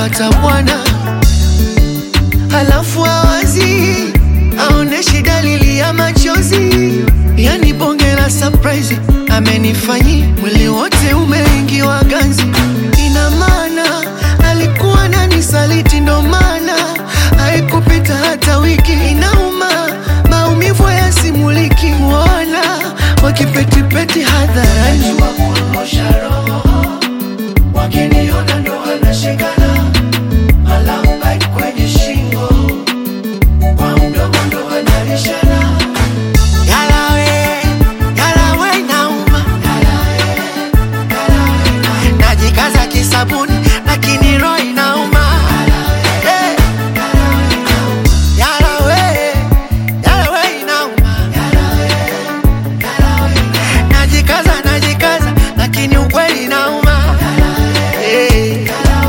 amepata bwana, halafu awazi aoneshi dalili ya machozi, yani bonge la surprise amenifanyi, mwili wote umeingiwa ganzi. Ina maana alikuwa nani saliti, ndo maana haikupita hata wiki. Inauma, maumivu yasimuliki, wala wakipetipeti hadharani wakiniona ndo wanashikana, malamba kwenye shingo, kwa mdomo ndo wanalishana. Yalawe, yalawe inauma, najikaza kisabuni lakini roho inauma. Eh, yalawe, yalawe inauma, najikaza najikaza lakini ukweli inauma. Eh.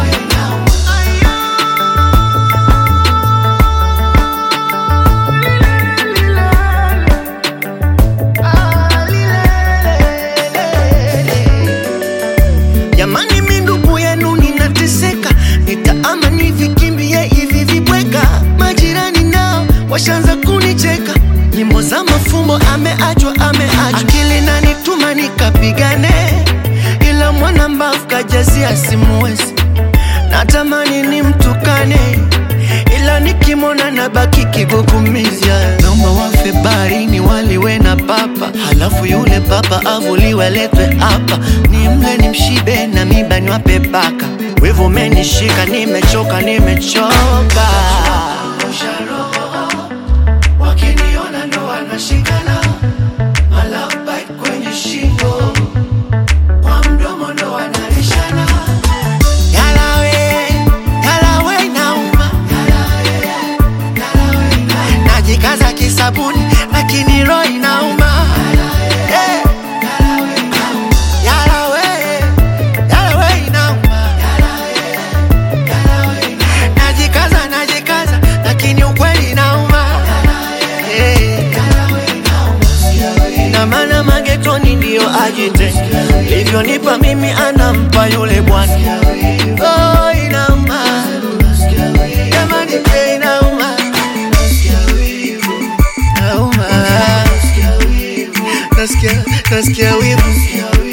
Jamani, mi ndugu yenu ninateseka, nitaama nivikimbie hivi vibweka. Majirani nao washaanza kunicheka, nyimbo za mafumbo ameachwa, ameachwa. Akili nanituma nikapigane, ila mwana mbavu kajazia simuwezi. Natamani nimtukane, ila nikimwona nabaki kigugumizi. Naomba wafe baharini waliwe na papa, halafu yule papa avuliwe aletwe hapa, nimle nimshibe na miba niwape baka. Wivu umenishika, nimechoka, nimechoka. Wakiniona ndo wanashikana, malapa kwenye shingo, kwa mdomo ndo wanalishana. Yalawe, yalawe inauma, najikaza kisabuni lakini roho inauma. Eh, yalawe, yalawe inauma, najikaza najikaza lakini ukweli inauma. Eh, ina maana magetoni ndiyo ajite, livyonipa mimi anampa yule bwana. Oh, inauma jamani, pia inauma, inauma, nasikia nasikia wivu